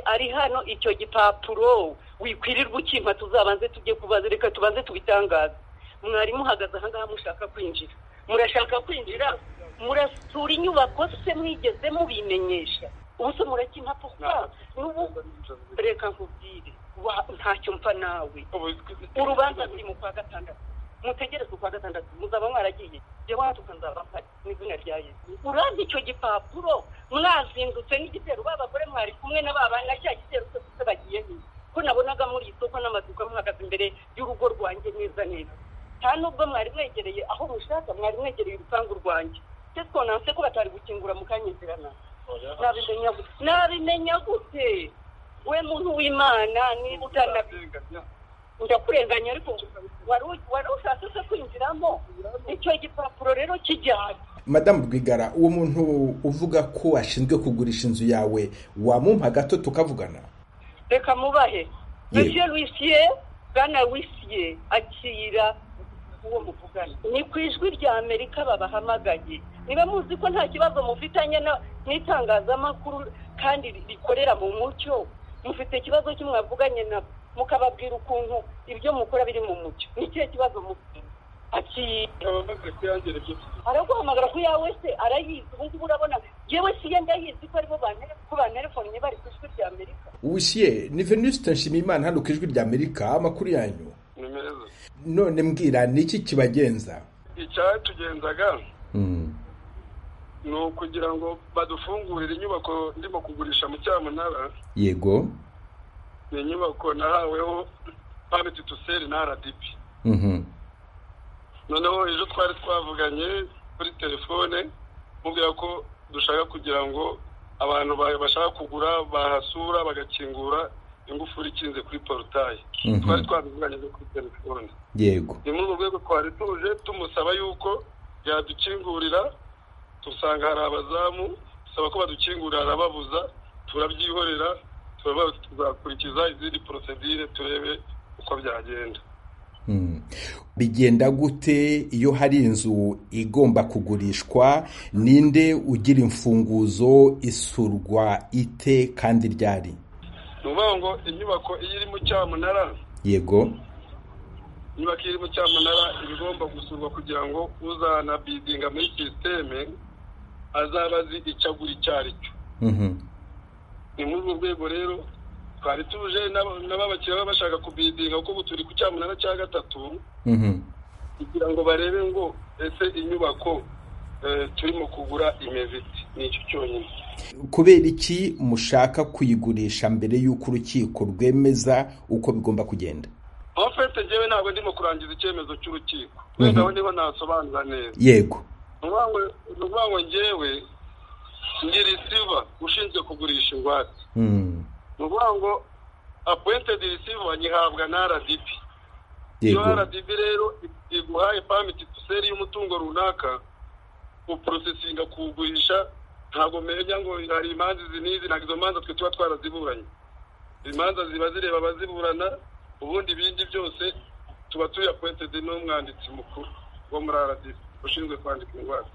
ari hano icyo gipapuro wikwirirwa ukimpa tuzabanze tujye kubaza reka tubanze tubitangaze mwarimu uhagaze ahangaha mushaka kwinjira murashaka kwinjira murasura inyubako se mwigeze mubimenyesha ubu se murakimpafuka n'ubu reka nkubwire ntacyo mpfa nawe urubanza ruri mu kwa gatandatu mutegereze ukwa gatandatu muzaba mwaragiye jya watu ukazaba mpari mu izina rya yesu urazi icyo gipapuro mwazindutse n'igitero ba bagore mwari kumwe na ba bana cya gitero cyose bagiye he ko nabonaga muri isoko n'amaduka muhagaze imbere y'urugo rwanjye neza neza nta nubwo mwari mwegereye aho mushaka mwari mwegereye urupangu rwanjye se twonanse ko batari gukingura mukanyizirana nabimenya gute nabimenya gute we muntu w'imana niba utanabiga ndakurenganya ariko wari ushatse se kwinjiramo icyo gipapuro rero kijyana madamu rwigara uwo muntu uvuga ko ashinzwe kugurisha inzu yawe wamumpa gato tukavugana reka mubahe monsieur wisiye bwana wisiye akira uwo muvugana ni ku ijwi rya amerika babahamagaye niba muzi ko nta kibazo mufitanye n'itangazamakuru kandi rikorera mu mucyo mufite ikibazo cy'umwavuganye nabo mukababwira ukuntu ibyo mukora biri mu mucyo ni ikihe kibazo mufite araguhamagara ku yawe se arayizi ubu ngubu urabona yewe si ye ndayizi ko aribo banterefonnye bari ku ijwi rya amerika wisiye ni venuste nshimiyimana hano ku ijwi rya amerika amakuru yanyu ni meza none mbwira ni iki kibagenza icyatugenzaga ni ukugira ngo badufungurire inyubako ndimo kugurisha mu cyamunara yego ni inyubako nahaweho pamiti tuseri na rdp noneho ejo twari twavuganye kuri telefone mubwira ko dushaka kugira ngo abantu bashaka kugura bahasura bagakingura ingufuri ikinze kuri porotayi twari twavuganye kuri telefone yego ni muri urwo rwego twari tuje tumusaba yuko yadukingurira dusanga hari abazamu dusaba ko badukingurira arababuza turabyihorera tuzakurikiza izindi porosedire turebe uko byagenda bigenda gute iyo hari inzu igomba kugurishwa ninde ugira imfunguzo isurwa ite kandi ryari ni ukuvuga ngo inyubako iyo iri mu cyamunara yego inyubako iyo iri mu cyamunara iba igomba gusurwa kugira ngo uzanabidinga muri sisiteme azaba azi icyo agura icyo ari cyo ni muri urwo rwego rero twari tuje n'ababakiriya baba bashaka kubidinga kuko ubu turi ku cyamunara cya gatatu kugira ngo barebe ngo ese inyubako turimo kugura imeze iti ni icyo cyonyine kubera iki mushaka kuyigurisha mbere y'uko urukiko rwemeza uko bigomba kugenda aho fete ngewe ntabwo ndimo kurangiza icyemezo cy'urukiko wenda aho niho nasobanura neza yego ni ukuvuga ngo ngewe ni risiva ushinzwe kugurisha ingwate ni ukuvuga ngo apuwentedi risiva nyihabwa na rdb iyo rdb rero iguhaye pamiti duseri y'umutungo runaka uporosesinga kuwugurisha ntabwo menya ngo hari imanza izi n'izi ntabwo izo manza twe tuba twaraziburanye imanza ziba zireba abaziburana ubundi ibindi byose tuba turi apuwentedi n'umwanditsi mukuru wo muri rdb ushinzwe kwandika ingwate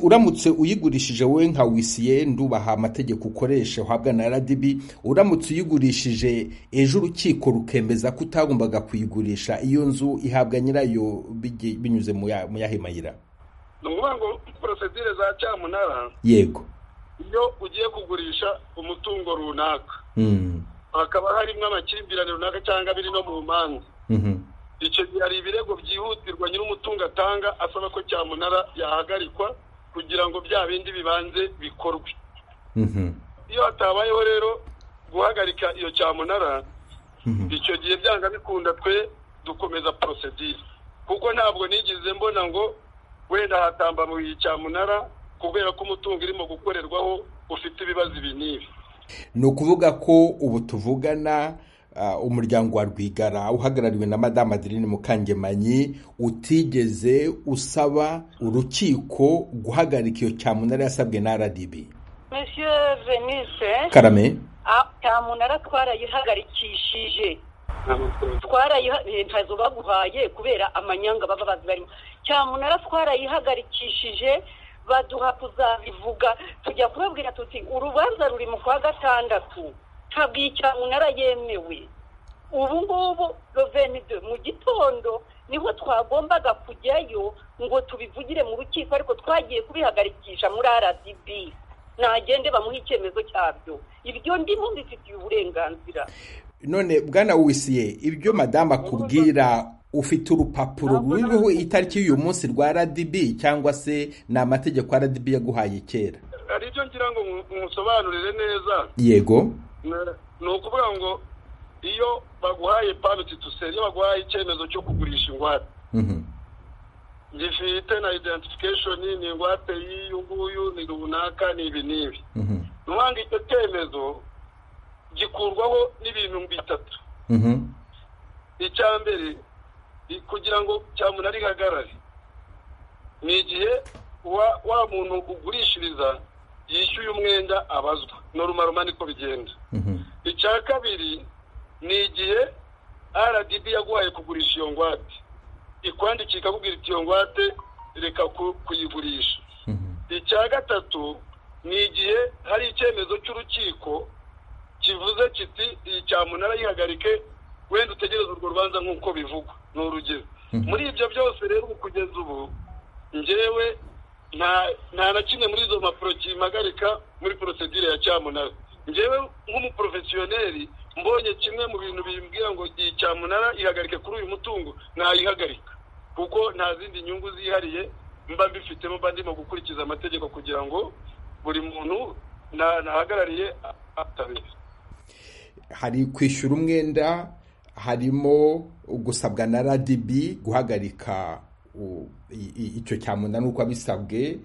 uramutse uyigurishije wowe nka wisiye ndubaha amategeko ukoresha uhabwa na rdb uramutse uyigurishije ejo urukiko rukemeza ko utagombaga kuyigurisha iyo nzu ihabwa nyirayo binyuze mu yahe mayira ni ukuvuga ngo porosedire za cyamunara yego iyo ugiye kugurisha umutungo runaka hakaba harimo amakimbirane runaka cyangwa biri no mu manza icyo gihe hari ibirego byihutirwa nyir'umutungo atanga asaba ko cyamunara yahagarikwa kugira ngo bya bindi bibanze bikorwe iyo hatabayeho rero guhagarika iyo cyamunara icyo gihe byanga bikunda twe dukomeza porosedire kuko ntabwo nigeze mbona ngo wenda hatambamuriye cyamunara kubera ko umutungo irimo gukorerwaho ufite ibibazo ibi n'ibi ni ukuvuga ko ubu tuvugana umuryango wa rwigara uhagarariwe na madamu adeline mukangemanyi utigeze usaba urukiko guhagarika iyo cyamunara yasabwe na rdb monsieur venise karame cyamunara twarayihagaricyishije leta baguhaye kubera amanyanga baba bazi barimo cyamunara twarayihagarikishije baduha kuzabivuga tujya kubabwira tuti urubanza ruri mu kwa gatandatu ntabwo iyi cyamunara yemewe ubu ngubu rovenide mu gitondo niho twagombaga kujyayo ngo tubivugire mu rukiko ariko twagiye kubihagarikisha muri rdb nagende bamuhe icyemezo cyabyo ibyo ndimo bifitiye uburenganzira none bwana wisiye ibyo madamu akubwira ufite urupapuro ruriho itariki y'uyu munsi rwa rdb cyangwa se ni amategeko rdb yaguhaye kera hari ibyo ngira ngo musobanurire neza yego ni ukuvuga ngo iyo baguhaye pamiti duseri iyo baguhaye icyemezo cyo kugurisha ingwate gifite na identification ni ingwate y'iyi nguyu ni runaka ni ibi n'ibi ntubanga icyo cyemezo gikurwaho n'ibintu bitatu icya mbere kugira ngo cyamunara ihagarare ni igihe wa muntu ugurishiriza yishyuye umwenda abazwa normal niko bigenda icya kabiri ni igihe rdb yaguhaye kugurisha iyo ngwate ikwandikira ikakubwira iti iyo ngwate reka kuyigurisha icya gatatu ni igihe hari icyemezo cy'urukiko kivuze kiti iyi cyamunara yihagarike wenda utegereze urwo rubanza nk'uko bivugwa ni urugero muri ibyo byose rero kugeza ubu ngewe nta na kimwe muri izo mpapuro kimpagarika muri porosedire ya cyamunara ngewe nk'umuporofesiyoneri mbonye kimwe mu bintu bimbwira ngo igihe cyamunara ihagarike kuri uyu mutungo nayihagarika kuko nta zindi nyungu zihariye mba mbifitemo mba ndimo gukurikiza amategeko kugira ngo buri muntu nahagarariye atabera hari kwishyura umwenda harimo gusabwa na rdb guhagarika icyo cyamunara uko abisabwe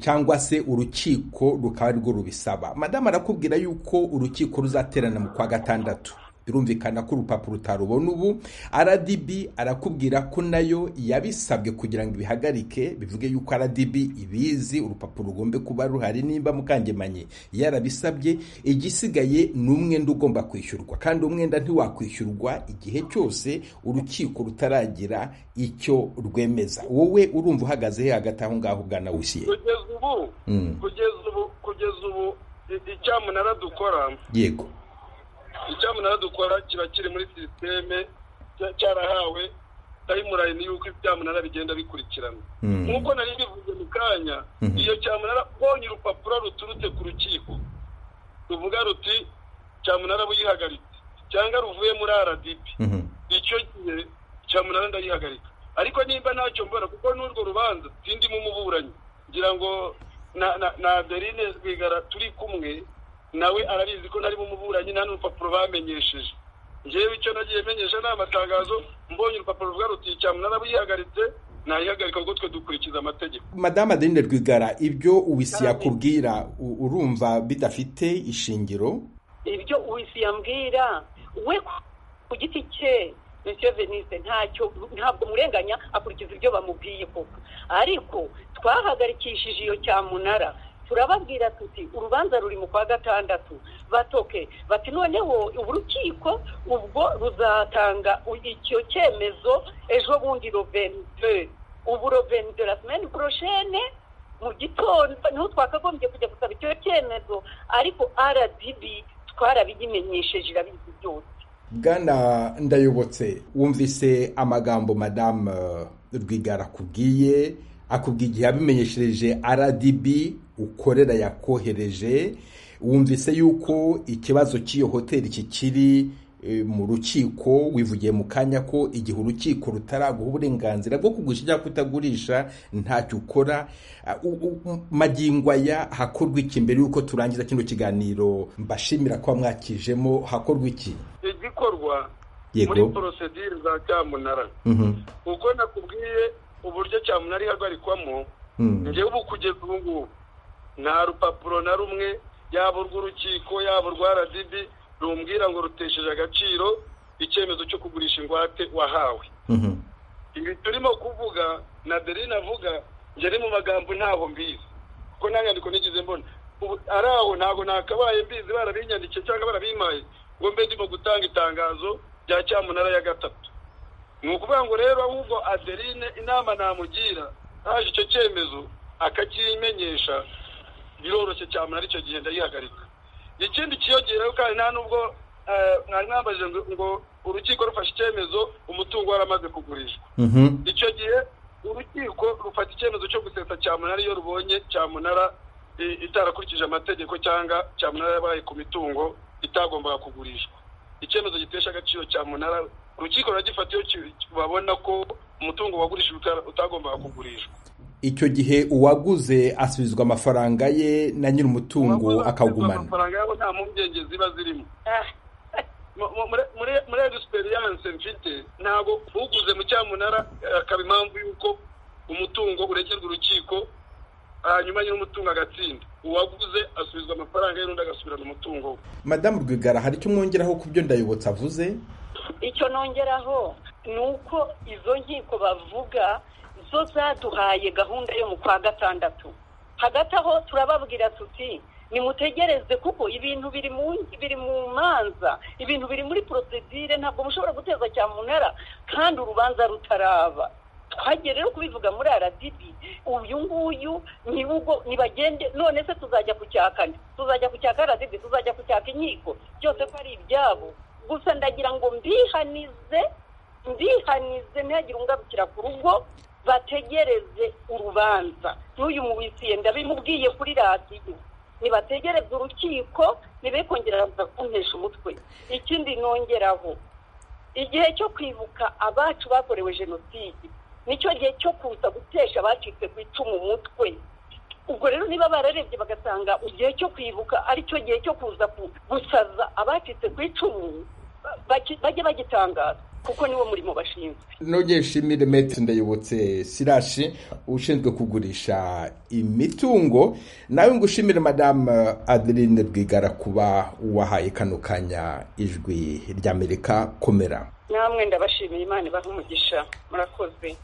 cyangwa se urukiko rukaba rwo rubisaba madamu arakubwira yuko urukiko ruzaterana mu kwa gatandatu birumvikana ko urupapuro utarubona ubu rdb arakubwira ko nayo yabisabwe kugira ngo ibihagarike bivuge yuko rdb ibizi urupapuro rugombe kuba ruhari nimba mukangemanye yarabisabye igisigaye ni umwenda ugomba kwishyurwa kandi umwenda ntiwakwishyurwa igihe cyose urukiko rutaragira icyo rwemeza wowe urumva uhagaze he hagati aho ngaho ugana wusiye kugeza ubu kugeza ubu kugeza ubu icyamunara dukora yego icyamunara dukora kiba kiri muri sisiteme cyarahawe tayimurayini y'uko ibyamunara bigenda bikurikirana nk'uko nari bivuze mu kanya iyo cyamunara ubonye urupapuro ruturutse ku rukiko ruvuga ruti cyamunara buyihagaritse cyangwa ruvuye muri aradipi icyo gihe cyamunara ndayihagarika ariko nimba ntacyo mbona kuko n'urwo rubanza sindimo umuburanyi ngira ngo na adeline rwigara turi kumwe nawe arabizi ko nari umuburanyi nta n'urupapuro bamenyesheje ngewe icyo nagiye menyesha ni amatangazo mbonye urupapuro rwarutiye cyane narabuyihagaritse nayihagarika kuko twe dukurikiza amategeko madamu adeline rwigara ibyo uwisi yakubwira urumva bidafite ishingiro ibyo uwisi yambwira we ku giti cye bityo venise ntacyo ntabwo murenganya akurikiza ibyo bamubwiye koko ariko twahagarikishije iyo cyamunara turababwira tuti urubanza ruri mu kwa gatandatu batoke bati noneho urukiko ubwo ruzatanga icyo cyemezo ejo bundi rovenide ubu rovenide la semeni poroshene mu gitondo niho twakagombye kujya gusaba icyo cyemezo ariko rdb twarabiyimenyesheje irabizi byose bwana ndayobotse wumvise amagambo madamu rwigara akubwiye akubwira igihe yabimenyeshereje rdb ukorera yakohereje wumvise yuko ikibazo cy'iyo hoteli kikiri mu rukiko wivugiye mu kanya ko igihe urukiko rutaraguha uburenganzira bwo kugurisha cyangwa kutagurisha ntacyo ukora magingo aya hakorwa iki mbere y'uko turangiza kino kiganiro mbashimira kuba mwakijemo hakorwa iki igikorwa muri porosedire za cyamunara uko nakubwiye uburyo cyamunara ihagarikwamo ngewe ubu kugeza ubu ngubu nta rupapuro na rumwe yaba urw'urukiko yaba urwa rdb rumbwira ngo rutesheje agaciro icyemezo cyo kugurisha ingwate wahawe ibi turimo kuvuga na derine avuga ngeri mu magambo ntaho mbizi kuko nta nyandiko nigeze mbona ari aho ntabwo nakabaye mbizi barabinyandikiye cyangwa barabimaye ngo mbe ndimo gutanga itangazo rya cyamunara ya gatatu ni ukuvuga ngo rero ahubwo aderine inama namugira haje icyo cyemezo akakimenyesha biroroshye cyane icyo gihe ndayihagarika ikindi kiyongereyeho kandi nta n'ubwo mwari mwambajije ngo urukiko rufashe icyemezo umutungo waramaze kugurishwa icyo gihe urukiko rufata icyemezo cyo gusesa cyamunara iyo rubonye cyamunara itarakurikije amategeko cyangwa cyamunara yabaye ku mitungo itagombaga kugurishwa icyemezo gitesha agaciro cyamunara urukiko ruragifata iyo babona ko umutungo wagurishijwe utagombaga kugurishwa icyo gihe uwaguze asubizwa amafaranga ye na nyiri umutungo akagumana amafaranga yabo nta mpungenge ziba zirimo muri egisiperiyance mfite ntabwo uguze mu cyamunara akaba impamvu y'uko umutungo uregerwa urukiko hanyuma nyiri umutungo agatsinda uwaguze asubizwa amafaranga ye n'undi agasubirana umutungo we madamu rwigara hari icyo mwongeraho ku byo ndayobotse avuze icyo nongeraho ni uko izo nkiko bavuga zo zaduhaye gahunda yo mu kwa gatandatu hagati aho turababwira tuti nimutegereze kuko ibintu biri mu biri mu manza ibintu biri muri porosedire ntabwo mushobora guteza cyamunara kandi urubanza rutaraba twagiye rero kubivuga muri aradibi uyu nguyu ni bagende none se tuzajya ku cya kane tuzajya ku cya karadibi tuzajya ku cya inkiko byose ko ari ibyabo gusa ndagira ngo mbihanize mbihanize ntihagire ungarukira ku rugo bategereze urubanza n'uyu muwisiye ndabimubwiye kuri radiyo nibategereze urukiko nibe kongera kuntesha umutwe ikindi nongeraho igihe cyo kwibuka abacu bakorewe jenoside nicyo gihe cyo kuza gutesha abacitse ku icumu umutwe ubwo rero niba bararebye bagasanga igihe cyo kwibuka aricyo gihe cyo kuza gusaza abacitse ku icumu bajye bagitangaza kuko niwo murimo bashinzwe nongeye nshimire metero ndayobotse sirashi ushinzwe kugurisha imitungo nawe ngo ushimire madamu adeline rwigara kuba wahaye kano kanya ijwi ry'amerika komera namwe ndabashimiye imana ibaha umugisha murakoze